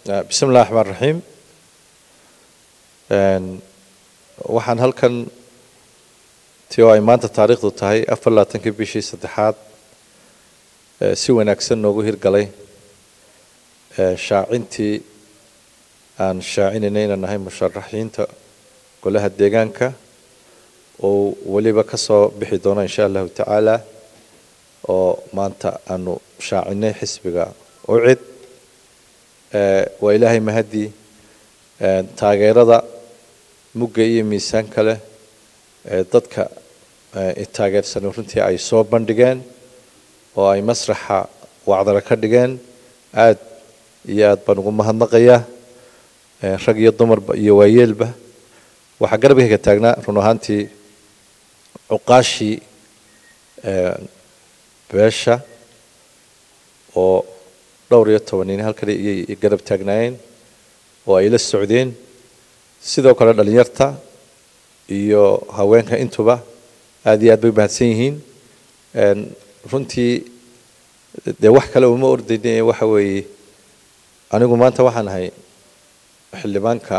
bismi illahi raxmaan raxiim waxaan halkan ti oo ay maanta taariikhdu tahay afar labaatankii bishii saddexaad si wanaagsan noogu hirgalay shaacintii aan shaacinayna inaan nahay musharaxiinta golaha deegaanka oo weliba ka soo bixi doono insha allahu tacaala oo maanta aanu shaacinay xisbiga ucid waa ilaahay mahadii taageerada mugga iyo miisaanka leh ee dadka taageersan runtii ay soo bandhigeen oo ay masraxa wacdara ka dhigeen aad iyo aad baan ugu mahadnaqayaa rag iyo dumarba iyo waayeelba waxaa garabkayga taagnaa run ahaantii cuqaashii beesha oo dhowr iyo toban nin halkan iyay garab taagnaayeen oo ay la socdeen sidoo kale dhalinyarta iyo haweenka intuba aad iyo aad bay mahadsan yihiin runtii dee wax kale uma ordayne waxa weeye anigu maanta waxaan ahay xildhibaanka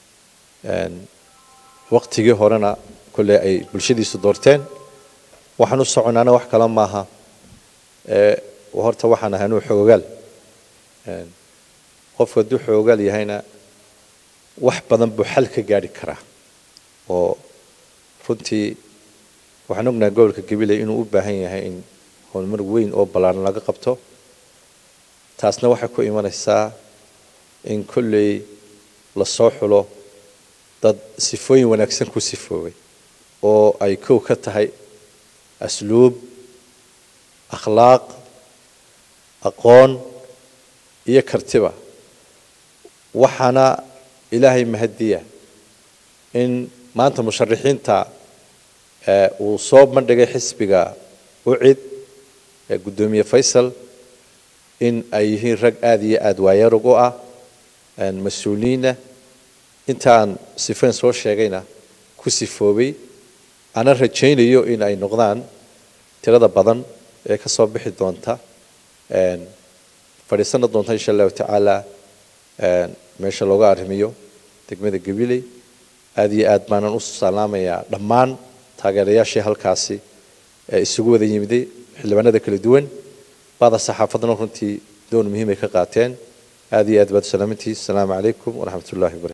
waktigii horena kolley ay bulshadiisu doorteen waxaan u soconaana wax kale maaha horta waxaan ahay anuu xoogaal qofku hadduu xoogaal yahayna wax badan buu xal ka gaadhi karaa oo runtii waxaan ognahay gobolka gabiley inuu u baahan yahay in horumar weyn oo ballaaran laga qabto taasna waxay ku imanaysaa in kolley lasoo xulo dad sifooyin wanaagsan ku sifoobay oo ay kow ka tahay asluub akhlaaq aqoon iyo kartiba waxaana ilaahay mahadiya in maanta musharaxiinta uu soo bandhigay xisbiga ucid ee guddoomiye faysal in ay yihiin rag aada iyo aada waayarug u ah mas-uuliyiinah intaan sifayn soo sheegayna ku sifoobay ana rajaynayo in ay noqdaan tirada badan ee ka soo bixi doonta fadhiisana doonta insha allahu tacaala meesha looga arrimiyo degmada gabiley aada iyo aad baanan u salaamayaa dhammaan taageerayaashii halkaasi ee isugu wada yimiday xildhibaanada kala duwan bada saxaafadna runtii doon muhiim ay ka qaateen aada iyo aad baad salaamantii asalaamu calaykum waraxmat ullahi wabarakatu